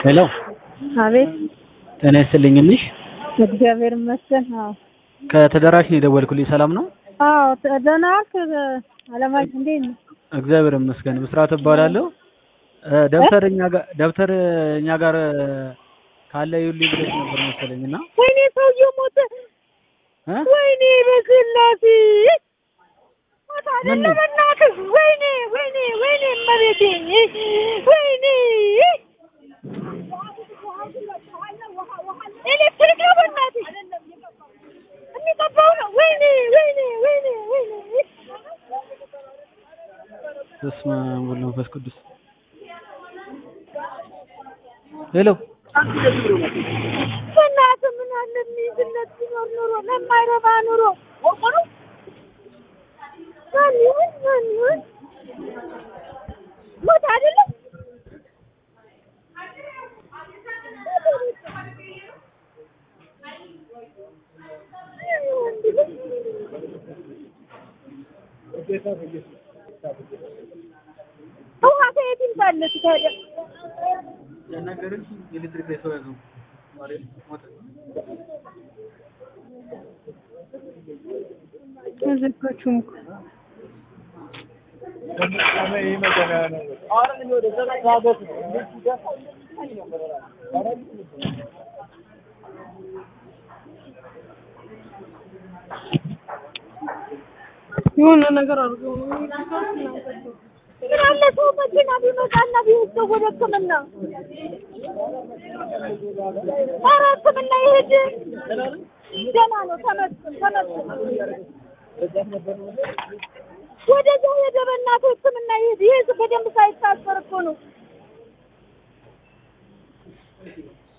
ሄሎ አቤት ጤና ይስጥልኝ ልሽ እግዚአብሔር ይመስገን። አዎ ከተደራሽ ነው የደወልኩልኝ። ሰላም ነው? አዎ ተ- ደህና ዋልክ? አለማየሁ እንዴት ነህ? እግዚአብሔር ይመስገን። ብስራት እባላለሁ። እ፣ ደብተር እኛ ጋር ደብተር እኛ ጋር ካለ ይኸውልኝ ብለሽ ነበር መሰለኝ እና ወይኔ ሰውዬው ሞተ። እ? ወይኔ በስላሴ ሞተ ምን አይደለ? ነው? በእናትህ ወይኔ ወይኔ ወይኔ እመቤቴ ወይኔ ኤሌክትሪክ ነው በእናትህ የሚቀባው ነው። ወይኔ ወይኔ ወይኔ ወይኔ በስመ አብ ወወልድ ወመንፈስ ቅዱስ። ሄሎ በእናትህ ምን አለ የሚይዝለት ቢኖር ኑሮ ለማይረባ ኑሮ ማን ይሁን ማን ይሁን ሞት አይደለም ውሃ ከየት ይምጣለት ታዲያ? ኤሌክትሪክ ላይ ሰው ያዘው ሞተ። አልዘጋችሁም እኮ የሆነ ነገር አድርጎ ምን አለ ሰው መኪና ቢመጣና ቢወስደው ወደ ሕክምና ኧረ ሕክምና ይሄድ ደህና ነው ተመስገን ተመስገን ወደዛ ሄደ በእናትህ ሕክምና ይሄድ ይሄ በደንብ ሳይታሰር እኮ ነው